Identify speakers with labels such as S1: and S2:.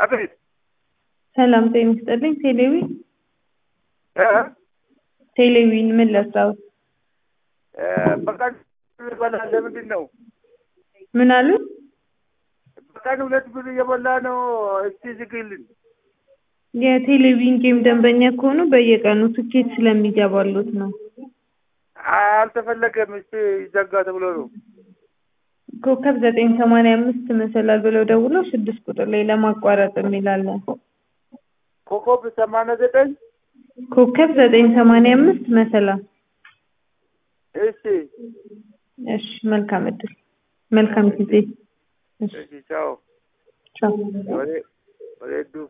S1: አቤት
S2: ሰላም ጤና ይስጥልኝ። ቴሌዊ
S1: እ
S2: ቴሌዊን ምን ለስራው?
S1: እ በቀን በላ ለምንድን ነው
S2: ምን አሉ?
S1: በቀን ሁለት ብር እየበላ ነው። እስቲ ዝግልን።
S2: የቴሌቪዥን ጌም ደንበኛ ከሆኑ በየቀኑ ትኬት ስለሚገባሉት ነው።
S1: አልተፈለገም። እስቲ ይዘጋ ተብሎ ነው።
S2: ኮከብ ዘጠኝ ሰማንያ አምስት መሰላል ብለው ደውለው ስድስት ቁጥር ላይ ለማቋረጥ የሚላለን
S1: ኮከብ ሰማንያ ዘጠኝ
S2: ኮከብ ዘጠኝ ሰማንያ አምስት መሰላል።
S1: እሺ
S2: እሺ መልካም እድል፣ መልካም ጊዜ። እሺ
S1: እሺ ቻው
S2: ቻው።
S1: ወደ ወደ ዱ